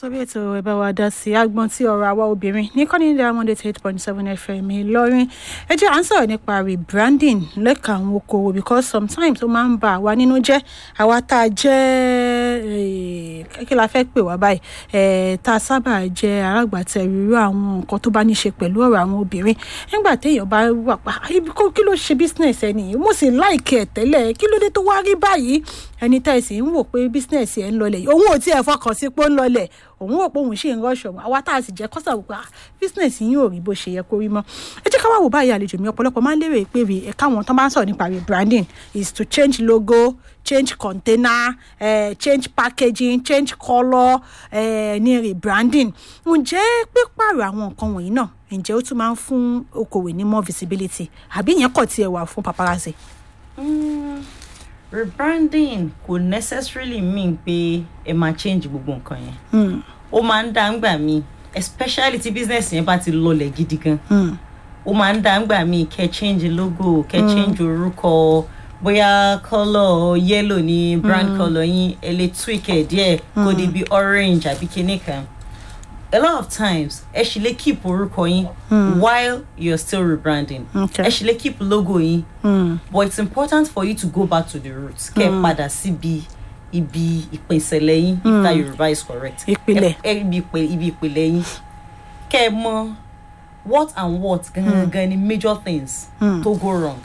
sórí ètò ẹ bá wa dá sí agbọn tí ọ̀rọ̀ àwa obìnrin ní kọ́ni diamond eight point seven fm ìlọrin ẹ jẹ́ à ń sọ̀rọ̀ nípa rebranding lẹ́ka àwọn okòwò because sometimes ó máa ń ba àwa nínú jẹ́ àwa tá a jẹ́ kí la fẹ́ pè wá báyìí tá a sábà jẹ́ alágbàtẹ̀rù irú àwọn nǹkan tó bá ní ṣe pẹ̀lú ọ̀rọ̀ àwọn obìnrin nígbà téèyàn bá wà pa kí ló ṣe business ẹni mo sì láìkẹ́ ẹ̀ tẹ́lẹ̀ kí ló dé tó wá rí báyìí ẹni tá ẹ sì ń wò pé business ẹ̀ ń lọlẹ̀ òun ò tiẹ̀ fọkàn sí pé ó ń lọlẹ̀ òun rò pé òun ṣì ń rọ́ṣọ̀ àwa tá a sì jẹ́ kọ́sà wò pé business yín ò rí bó ṣe yẹ kó rí mọ́ ẹ jẹ́ ká wá wò báyìí àlejò mi ọ̀pọ̀lọpọ̀ máa ń lérò pé ẹ̀ka àwọn tó máa ń sọ̀rọ̀ nípa rebranding is to change logo change container uh, change packaging change colour uh, ní rebranding ǹjẹ́ pípààrọ̀ àwọn nǹkan wọ̀nyí náà ǹjẹ́ ó tún máa ń fún okòwò ní more visibility àbí ìyẹn kọ̀ tiẹ̀ wà fún paparazzi. Mm, rebranding kò necessarily mean pé ẹ máa change gbogbo nǹkan yẹn ó máa ń dá ńgbà míì especially tí business yẹn bá ti lọlẹ̀ gidi gan ó máa ń dá ńgbà míì kẹ́ change logo kẹ́ change orúkọ bóyá colour yellow ní brand mm. colour yín ẹ lè tweak ẹ díẹ̀ kó di bí orange àbí kinní kan a lot of times ẹ ṣì lè keep orúkọ yín mm. while you're still rebranding ẹ ṣì lè keep logo yín mm. but it's important for you to go back to the roots kẹ́ ẹ padà síbi ibi ìpìnsẹ̀lẹ̀ yín if that Yorùbá is correct ìpìlẹ̀ ẹ ibi ìpìlẹ̀ yín kẹ́ ẹ mọ̀ what and what gangan ni major things tó go wrong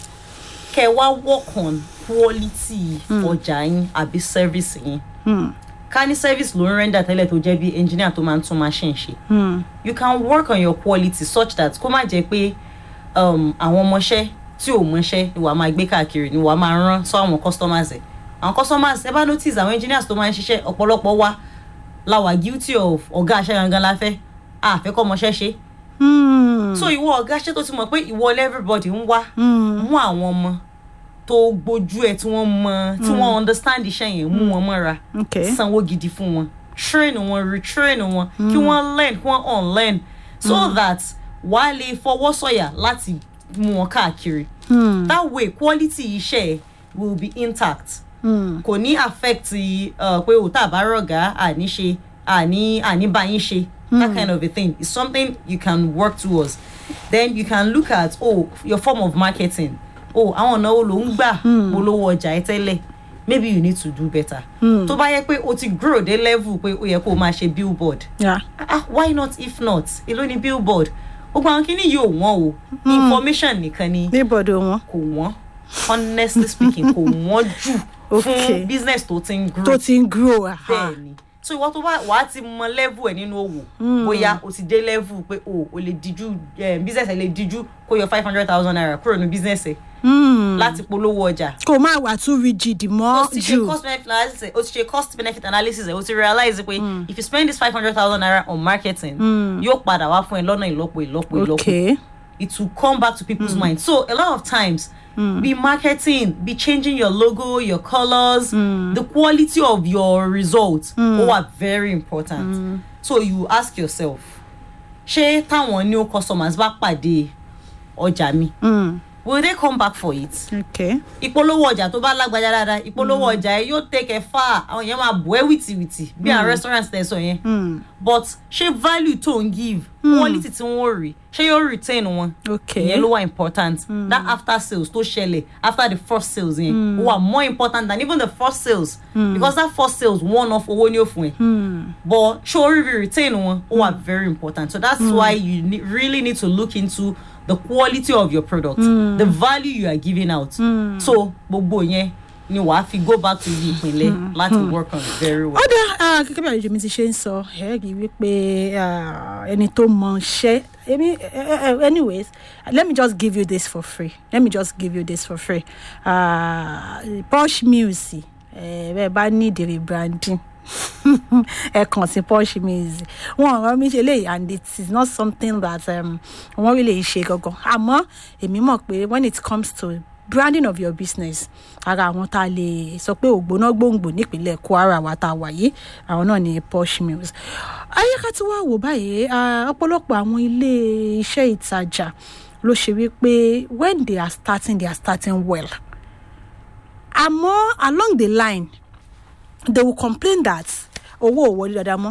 kẹ́ ẹ wá work on quality ọjà yín àbí service yín ká ní service ló ń render tẹ́lẹ̀ tó jẹ́ bí engineer tó máa ń tún machine ṣe you can work on your quality such that kó má jẹ́ pé àwọn ọmọọṣẹ́ tí ò mọṣẹ́ ni wàá máa gbé káàkiri ni wàá máa rán sọ àwọn customers ẹ̀ àwọn customers ẹ bá notice àwọn engineers tó máa ń ṣiṣẹ́ ọ̀pọ̀lọpọ̀ wa la wà guilty of ọ̀gá aṣẹ́ gangan la fẹ́ àfẹ́kọ́ ọmọọṣẹ́ ṣe so ìwọ ọ̀gá ṣe tó ti mọ̀ pé ìwọ everybody ń wá mú àwọn ọmọ tó gbójú ẹ tí wọ́n mọ tí wọ́n understand iṣẹ́ yẹn mú wọn mọ́ra sanwó gidi fún wọn train wọn retrain wọn kí wọ́n learn kí wọ́n unlearn so mm. that wàá lè fọwọ́ sọ̀yà láti mú wọn káàkiri mm. that way quality iṣẹ́ will be intact kò ní affect pé òtá àbárọ̀gá àní ṣe àní àní báyìí ṣe that kind of a thing is something you can work towards then you can look at oh your form of marketing oh àwọn ọ̀nà wo ló ń gbà polówó ọjà ẹ tẹ́lẹ̀ maybe you need to do better tó bá yẹ pé o ti grow dé level pé ó yẹ kó o máa ṣe billboard Yeah. ah why not if not èló ni billboard gbogbo àwọn kìíní yìí ò wọ́n o information nìkan ni níbọ̀dọ̀ wọn kò wọ́n honestly speaking kò wọ́n jù Okay. fún business tó ti ń grow tó ti ń grow aha. bẹ́ẹ̀ ni so ìwọ tó bá wàá ti mọ level ẹ̀ nínú òwò bóyá o ti dé level pé o ò lè díjú eh, business ẹ̀ lè díjú kó yọ five hundred thousand naira kúrò ní business ẹ̀ Mm. láti polówó ọjà kò má wà too rigid o mọ́ ti ṣe jù cost benefit analysis ẹ̀ o ti ṣe cost benefit analysis ẹ̀ o ti realize pé if you spend this five hundred thousand naira on marketing yóò padà wá fún ẹ lọ́nà ìlọ́po ìlọ́po ìlọ́po okay it will come back to people's mind so a lot of times be marketing be changing your logo your colours the quality of your results ó wà very important so you ask yourself ṣé táwọn new customers bá pàdé ọjà mi Mm. will they come back for it okay ìpolówó ọjà tó bá lágbájá dáadáa ìpolówó ọjà yẹn yóò take ẹ far àwọn èèyàn máa bù ẹ́ wìtìwìtì bí àwọn restaurant tẹ̀ sọ yẹn Mm. but ṣé value tó ń give quality tí wọ́n rí ṣé yóò retain wọn okay ìyẹn ló wà important that after sales tó ṣẹlẹ̀ after the first sales yẹn ó wà more important than even the first sales because that first sales one off owó ní òfin ẹ̀ Mm. but ṣé orí rí retain wọn ó wà very important so that's why you ne really need to look into the quality of your product the value you are giving out so gbogbo yẹn ni wàá fi go back to ibi ìpínlẹ̀ láti work on it very well. ó dá ah, gẹ́gẹ́ bí àlejò mi ti ṣe ń sọ ẹ rí i wípé ah, ẹni tó mọ iṣẹ́ èmi eh, eh, anyways let me just give you this for free let me just give you this for free uh, Posh Mills ẹ bẹ́ẹ̀ bá need rebranding ẹ kàn sí Posh Mills wọn ọ̀rọ̀ mi ṣe lè and it is not something that um, wọ́n really ṣe gangan àmọ́ èmi mọ̀ pé when it comes to branding of your business ara àwọn tá a lè sọ pé ògbóná gbòǹgbò nípínlẹ̀ Kwara wa tá a wà yìí àwọn náà ní Posh Mills ayéka tí wàá wò báyìí ah, ọ̀pọ̀lọpọ̀ àwọn ilé iṣẹ́ ìtajà ló ṣe wípé when they are starting they are starting well àmọ́ along the line they will complain that owó ò wọlé dáadáa mọ́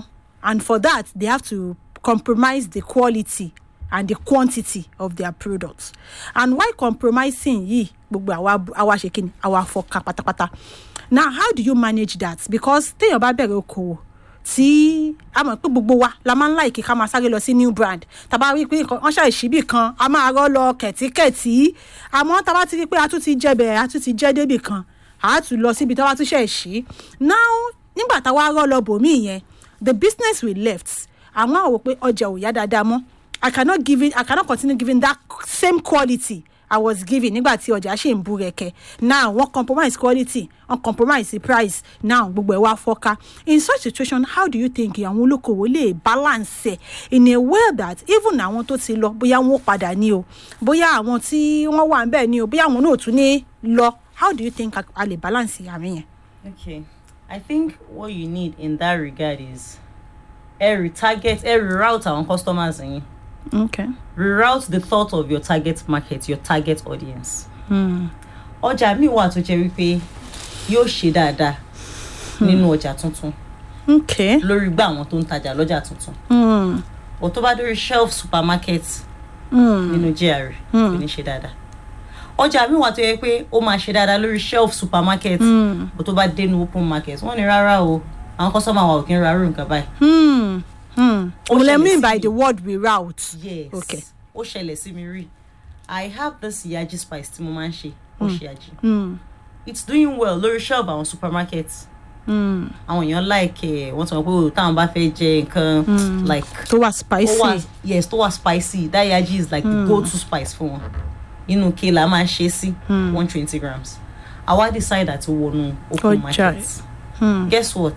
and for that they have to compromise the quality and the quantity of their products and why compromising yìí gbogbo àwa àwa ṣe kíni àwa fọkà pátápátá now how do you manage that because téèyàn bá bẹ̀rẹ̀ okòwò tí a mọ̀ pé gbogbo wa la máa ń láìkí ká máa sáré lọ sí new brand tàbá rí i pé nǹkan wọ́n ṣàì síbì kan a máa rọ́ lọ kẹ̀tíkẹ̀tí àmọ́ tàbá ti rí i pé a tún ti jẹ́ bẹ̀rẹ̀ a tún ti jẹ́ débì kan a tún lọ síbi tàbá tún ṣẹ̀ sí now nígbà táwa rọ́ lọ bòmí yẹn the business we left àwọn àwọn pé ọjà ò yá dáadáa mọ́ i cannot give it i cannot continue giving that same quality i was giving nígbà tí ọjà ṣì ń bú rẹkẹ now wọ́n compromise quality wọ́n compromise the price now gbogbo ẹ̀ wá fọ́ká in such situation how do you think àwọn olókòwò lè balance ẹ̀ in a way that even àwọn tó ti lọ bóyá wọn ò padà ní o bóyá àwọn tí wọ́n wà ń bẹ̀ ní o bóyá àwọn náà ò tún ní lọ how do you think a a lè balance àárín yẹn. Okay. I think what you need in that regard is ẹ retarget, ẹ reroute àwọn customers yín. okay. Reroute the thought of your target market, your target audience. Ọjà mi wà tó jẹ́ wípé yóò ṣe dáadáa nínú ọjà tuntun okay. lórí gbà àwọn tó ń tajà lọ́jà tuntun. Mm. Ò tó bá dórí shelf supermarket Mm. nínú GRA kò ní ṣe dáadáa. Ọjà mi wà tó yẹ pé ó máa ṣe dáadáa lórí shelf supermarket. Mm. Ò tó bá dénú open market wọ́n ní rárá o àwọn customer wa ò kí ń ra irú nǹkan báyìí. Hmm. Hmm. Ó What I ṣẹlẹ̀ mean sí by mi. the word reroute. yes Okay. ó ṣẹlẹ̀ sí mi rí i have this yaji spice tí mo máa ń ṣe ó ṣe yaji Hmm. it's doing well lórí shelf àwọn supermarket Hmm. àwọn èèyàn like ẹ wọ́n ti mọ̀ pé o táwọn bá fẹ́ jẹ nǹkan like tó wà ó spicy. wà yes tó wà spicy that yaji is like the go to spice fún wọn inú ke la máa ṣe sí one twenty grams àwa decide àti wọnú open Ọjà. market Hmm. guess what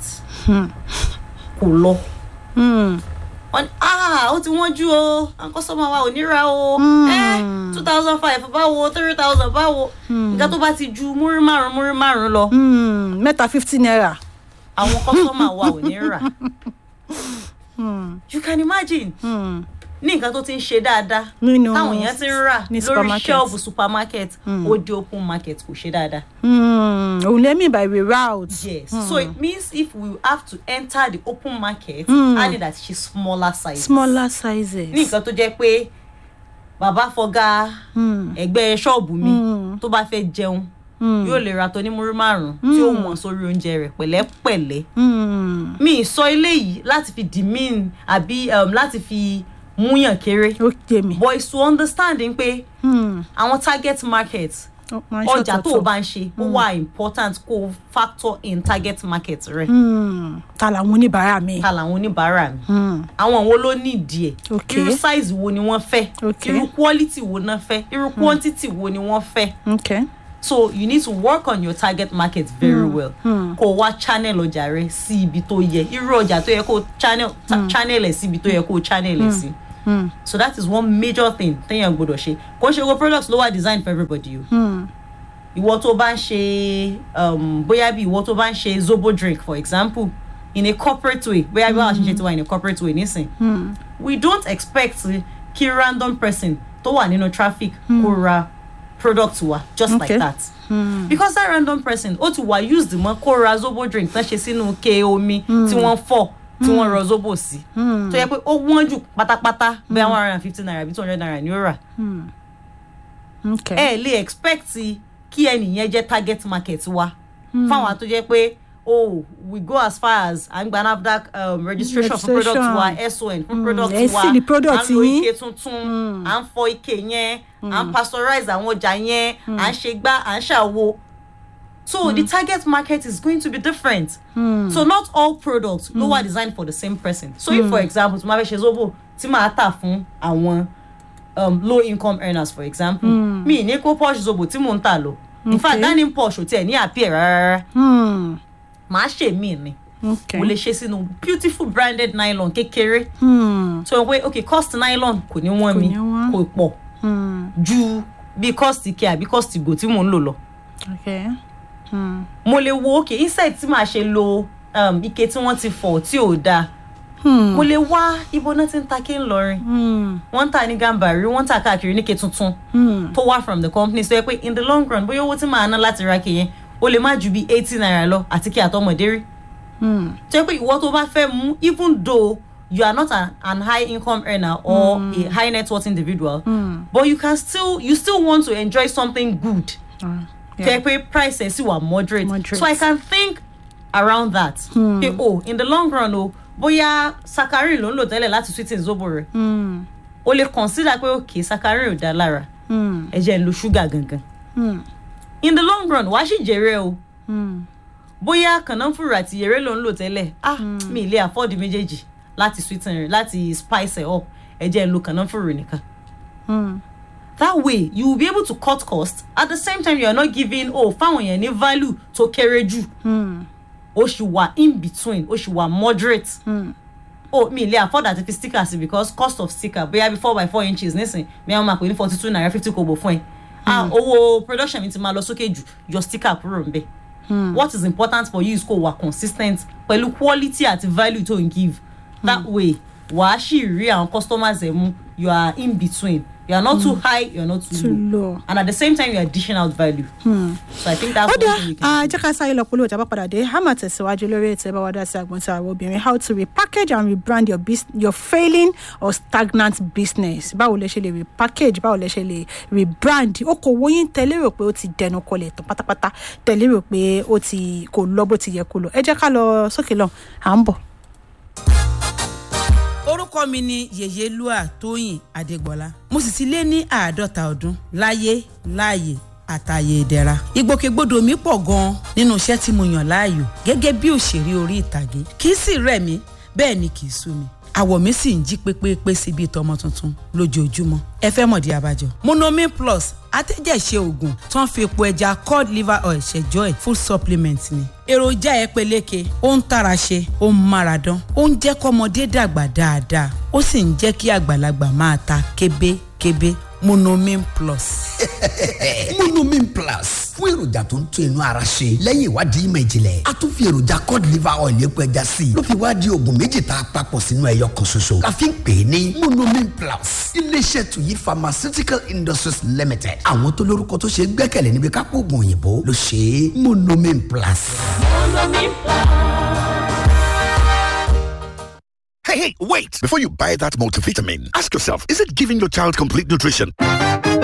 kò lọ Hmm. wọ́n ní ah ó ti wọ́n jú o àwọn kọ́sọ́mà wa ò ní ra o Mm. two thousand five báwo three thousand báwo nǹkan tó bá ti ju múrí márùn múrí márùn lọ Hmm. mẹ́ta fifty naira. àwọn kọ́sọ́mà wa ò ní rà you can imagine Hmm. ní nǹkan tó ti ń ṣe dáadáa nínú táwọn èèyàn ti ń rà ní lórí supermarket. shelf supermarket ó di open market kò ṣe dáadáa. Hmm. òun lè mean by reroute. yes so it means if we have to enter the open market Mm. add it at ṣe smaller size. smaller sizes. ní nǹkan tó jẹ́ pé bàbá fọgá Hmm. ẹgbẹ́ ṣọ́ọ̀bù mi Mm. tó bá fẹ́ jẹun Hmm. yóò lè ra tó ní múrí márùn tí ó wọ̀n sórí oúnjẹ rẹ̀ pẹ̀lẹ́pẹ̀lẹ́ Hmm. mi ì sọ eléyìí láti fi demean àbí um, láti fi múyàn kéré ó jẹ mi. but it's to understanding pé Hmm. àwọn target market Ó máa ń ọjà tó o ṣọ̀tọ̀ọ̀tọ̀. bá ń ṣe ó wà important kó o factor in target market rẹ Hmm. ta làwọn oníbàárà mi. ta làwọn oníbàárà mi Hmm. àwọn wo ló ní ìdí ẹ̀ Okay. irú size wo ni wọ́n fẹ́ Okay. irú quality wo náà fẹ́ irú quantity wo ni wọ́n fẹ́. okay. so you need to work on your target market very well kó o wá channel ọjà rẹ sí ibi tó yẹ irú ọjà tó yẹ kó o channel ta- channel ẹ̀ sí ibi tó yẹ kó o channel ẹ̀ sí Hmm. so that is one major thing téèyàn gbọdọ̀ ṣe kò ń ṣe gbogbo products ló wà design for everybody o Hmm. ìwọ tó bá ń ṣe um, bóyá bí ìwọ tó bá ń ṣe zobo drink for example in a corporate way bóyá bí wàá ṣe ṣe ti wà in a corporate way nísìn Hmm. we don't expect kí random person tó wà nínú traffic kó ra product wa just Okay. like that because that random person ó ti wà used mọ́ kó ra zobo drink tán ṣe sínú ke omi tí wọ́n fọ̀ tí wọ́n rọ zobo sí tó yẹ pé ó wọ́n jù pátápátá bóyá one hundred and fifty naira bí two hundred naira ni ó rà okay. ẹ lè expect kí ẹnìyẹn jẹ́ target market wa fáwọn tó jẹ́ pé oh we go as far as à ń gba nafdac um, registration fún product wa son fún product ẹ wa sì ní product à ń lo yín. ike tuntun à ń fọ ike yẹn à ń pasteurize àwọn ọjà yẹn à ń ṣe gbá à ń ṣàwo so the target market is going to be different so not all products ló wà designed for the same person so if for example tí mo bá fẹ́ ṣe zobo tí màá tà fún àwọn um, low income earners for example mi ní kó posh zobo tí mò ń tà lọ in fact Okay. dining posh ò tiẹ̀ ní appear rárá Hmm. màá ṣe mí ni okay. mo lè ṣe sínú beautiful branded nylon kékeré Hmm. so pé okay cost nylon kò ní wọ́n mi ní wọ́n. kò pọ̀ Hmm. ju bí cost ike àbí cost ìgò tí mò ń lò lọ okay. Hmm. mo lè wo okay instead tí màá ṣe lo um, ike tí wọ́n ti fọ̀ tí ò dáa Hmm. mo lè wá ibo náà ti ń ta kí n lọrin Hmm. wọ́n ń tà ní gambari wọ́n ń tà káàkiri níke tuntun Hmm. tó wá from the company so yẹ pé in the long run bóyá owó tí màá ná láti ra kìyẹn ó lè má ju bí eighty naira lọ àti kí àtọmọdé rí tó yẹ pé ìwọ tó bá fẹ́ mú even though you are not an, an high income earner or a high net worth individual but you can still you still want to enjoy something good Ah, tó yeah. yẹ pé prices sì wà moderate. Moderate. so I can think around that pé oh in the long run o bóyá saccharin ló ń lò tẹ́lẹ̀ láti sweeten zobo rẹ̀ Mm, o lè consider pé okay saccharin ò dá lára mm, ẹ jẹ́ n lo sugar gangan mm, in the long run wàá sì jèrè o mm. bóyá kànáfùrù àti yèrè ló ń lò tẹ́lẹ̀ ah mi ì lè afford méjèèjì láti sweeten rẹ̀ láti spice it up ẹ jẹ́ n lo kànáfùrù nìkan Mm. that way you will be able to cut cost at the same time you are not giving oh fáwọn yẹn ní value tó kéré jù Mm. ó ṣì wà in between ó ṣì wà moderate Mm. oh mi ì lè afford àti fi sticker sí because cost of sticker bóyá bí four by four inches nísìn mi àwọn máa pè ní forty two naira fifty kobo fún ẹ ah owó production mi ti máa lọ sókè jù yọ sticker kúrò ń bẹ what is important for you is kó wà consistent pẹ̀lú quality àti value tó ń give that way wàá sì rí àwọn customers ẹ̀ mú you are in between you are not too high you are not too, Too low. low. and at the same time you are dishing out value so i think that's ó one dá thing you can do. jẹ́ ká sáré lọ polówó ìjábọ̀ padà dé a máa tẹ̀síwájú lórí ètò ẹ̀bá wádà sí àgbọ̀ntì àwọn obìnrin how to repackage and rebrand your, bus your failing or stagnant business báwo lẹ ṣe lè repackage báwo lẹ ṣe lè rebrand okòwò yín tẹ̀lé rò pé ó ti dẹnu kọlẹ̀ tán pátápátá tẹ̀lé rò pé ó ti kò lọ bó ti yẹ kó lọ ẹ jẹ́ ká lọ sókè lọ à ń bọ̀. orúkọ mi ni yèyélúà tóyìn adégbọlá mo sì ti lé ní àádọ́ta ọdún láyé láàyè àtàyè ìdẹ̀ra ìgbòkègbodò mi pọ̀ gan-an nínú iṣẹ́ tí mo yàn láàyò gẹ́gẹ́ bí òṣèré orí ìtàgé kì í sì rẹ̀ mí bẹ́ẹ̀ ni kì í sú mi àwọ̀ mi sì ń jí pépépé sí bíi tọmọ tuntun lójoojúmọ́ ẹ fẹ́ mọ̀dí abájọ. monomin plus atẹ́jẹ̀ṣe oògùn tó ń fi epo ẹja cod liver oil ṣẹjọ́ ẹ̀ full supplement ni. èròjà ẹ peléke ó ń tara ṣe ó ń mára dán ó ń jẹ́ kọ́mọdé dàgbà dáadáa ó sì ń jẹ́ kí àgbàlagbà máa ta kébékébé monomin plus. monomin plus fún èròjà tó ń tún inú ara ṣe lẹ́yìn ìwádìí ìmọ̀ ìjìnlẹ̀ a tún fi èròjà cod liver oil epo ẹja sí i ló fi wá di oògùn méjì tá a papọ̀ sínú ẹyọ kan ṣoṣo la fi ń pè é ní monomin plus iléeṣẹ́ tuyi pharmaceutical industries limited àwọn tó lórúkọ tó ṣe é gbẹ́kẹ̀lé níbi kápò oògùn òyìnbó ló ṣe é monomin plus. Hey, hey, wait! Before you buy that multivitamin, ask yourself is it giving your child complete nutrition?